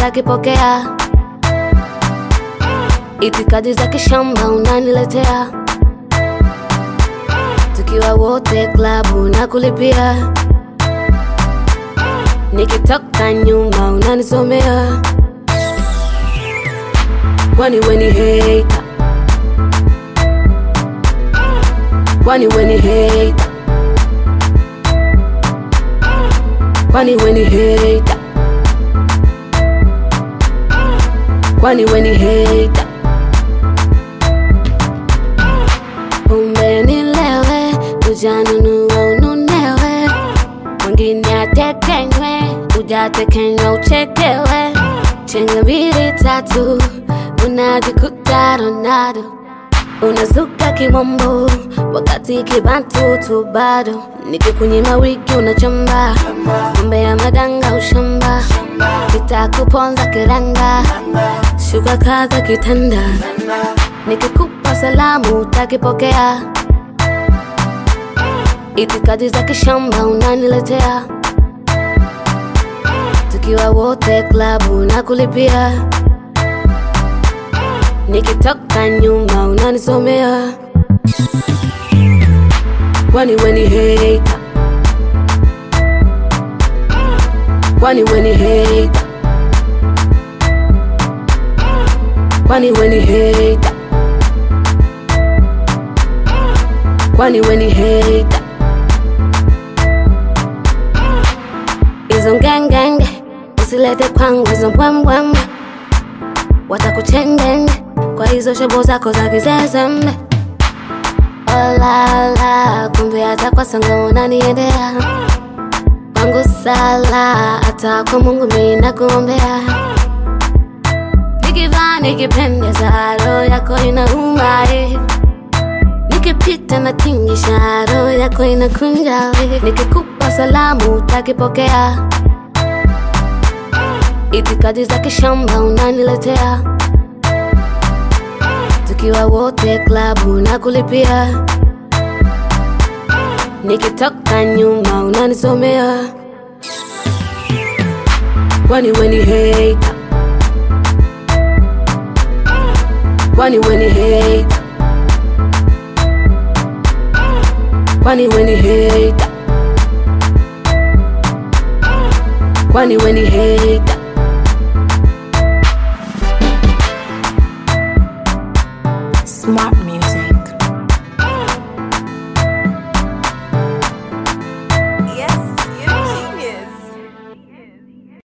utakipokea. Itikadi za kishamba unaniletea, tukiwa wote klabu na kulipia, nikitoka nyuma unanisomea, kwani weni hater, kwani weni hater, kwani weni hater, kwani weni hater Pombe nilewe, ujanunua ununewe, mwingine atekenywe, ujatekenywa uchekewe. Chenga mbili tatu, unajikuta Ronaldo, unazuka kimombo, wakati kibantu tu bado. Nikikunyima wiki unachamba, pombe ya madanga ushamba, kitakuponza kiranga, shuka kaza kitanda nikikupa salamu utakipokea, itikadi za kishamba unaniletea, tukiwa wote klabu na kulipia, nikitoka nyuma unanisomea, kwani weni hater, kwani weni hater, kwani weni hater kwani weni hater hizo ngengenge usilete kwangu hizo mbwembwembe watakuchengenge kwa hizo shobo zako za kizezembe olala kumbe hata kwa sanga unaniendea kwangu sala hata kwa mungu mina kuombea nikivaa nikipendeza roho yako inauma eh. Nikipita na tingisha roho yako inakunja we. Nikikupa salamu utakipokea, itikadi za kishamba unaniletea, tukiwa wote klabu na kulipia, nikitoka nyuma unanisomea, kwani weni hater, kwani weni hater kwani weni hater, kwani weni hater. Smart